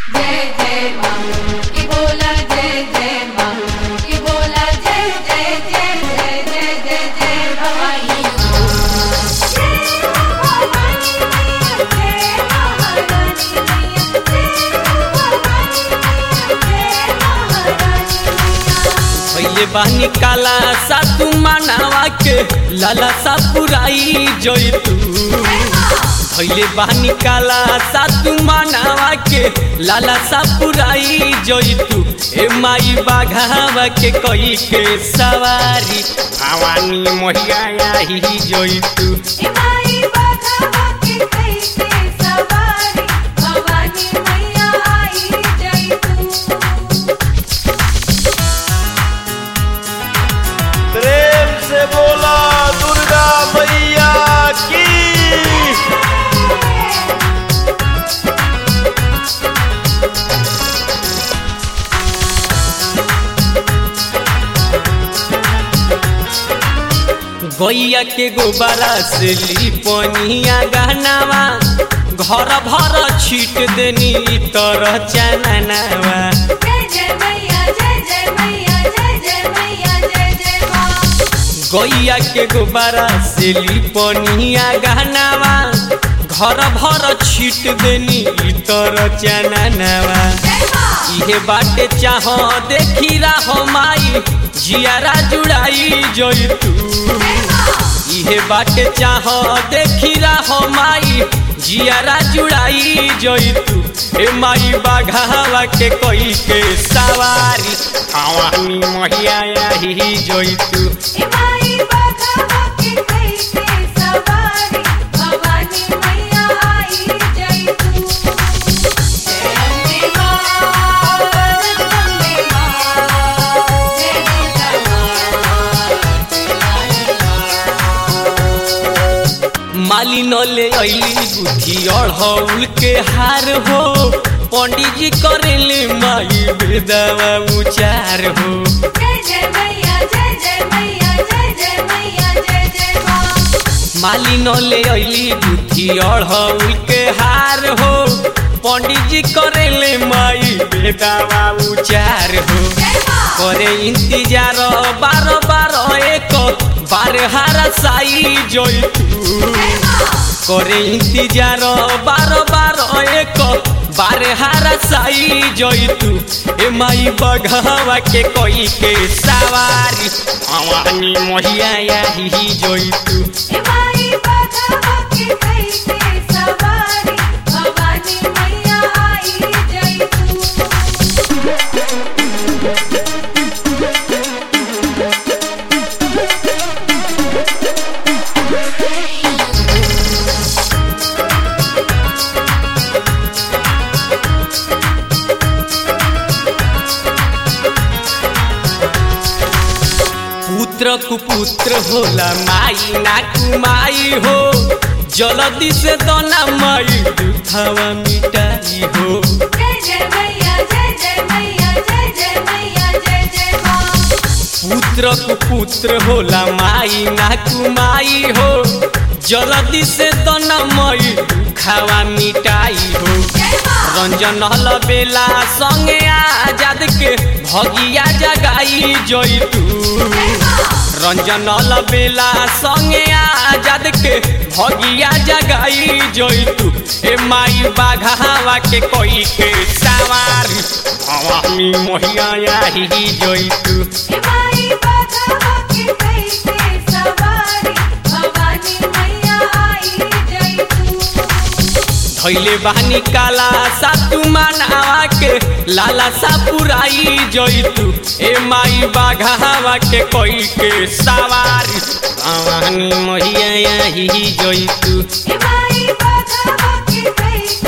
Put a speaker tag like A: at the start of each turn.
A: जय जय माँ की बोला जय जय माँ की बोला जय जय जय जय जय जय जय भवानी
B: पहले बानी काला सा तू मानावा के लाला सा पुराई जोई तू पहले बानी काला सा तू मानावा के लाला सा पुराई जोई तू ए माई बाघावा के कोई के सवारी भवानी मोहिया ही जोई तू
A: भवानी मैया आई जय तू
C: प्रेम से बोला दुर्गा मैया की
B: गैया के गोबरा से लिपनिया गहनावा घर भर छीट देनी तरह चननावा
A: जय जय मैया जय जय मैया जय जय मैया जय जय माँ
B: गैया के गोबरा से लिपनिया गहनावा घर भर छीट देनी तरह चननावा
A: जय माँ
B: इहे बाटे चाह देखी रहो माई जियारा जुड़ाई जोई तू
A: जय माँ
B: इहे बाटे चाह देखी रहो माई जियारा जुड़ाई जोई तू ए माई बाघावा के कोई के सवारी हवानी महिया ही जोई तू
A: इमाई बाघा के कैसे सवारी भवानी मैया आई जय तू जय अम्बे माँ जगदम्बे माँ जय दुर्गा
B: माली न ले अली गुथी अढ़ौल के हार हो पंडित जी करेले माई बेदावा उचार हो
A: जय जय मैया जय जय मैया जय जय मैया जय जय माँ
B: माली न ले अली गुथी अढ़ौल के हार हो पंडित जी करेले माई बेदावा उचार हो
A: जय माँ
B: करे इंतजार बार बार एक बार हारा साई जोई तू
A: जय माँ
B: करे इंतजार बार बार एक बार हारा साई जोई तू ए माई बघावा के कोई के सवारी हवानी मोहिया ही जोई तू
A: इमाई बाघा के कैसे सवारी भवानी मैया आई जय तू
B: पुत्र कुपुत्र होला माई ना कुमाई हो जल्दी से दोना माई दुखवा मिटाई हो
A: जय जय मैया जय जय मैया जय जय मैया जय जय माँ
B: पुत्र कुपुत्र होला माई ना कुमाई हो जल्दी से दोना माई दुखवा मिटाई हो
A: जय माँ
B: रंजन हल बेला संगे आजाद के भगिया जगाई जोई तू
A: जय माँ
B: रंजन हल बेला संगे आजाद के भगिया जगाई जोई तू ए माई बाघावा के कोई के सवारी हवामी मोहिया ही जोई तू
A: इमाई बाघा के कैसे सवारी भवानी मैया आई जय तू
B: धैले बानी काला सा तू मानावा के लाला सा पुराई जोई तू ए माई बाघावा के कोई के सवारी हवानी मोहिया ही जोई तू
A: इमाई बाघा के कैसे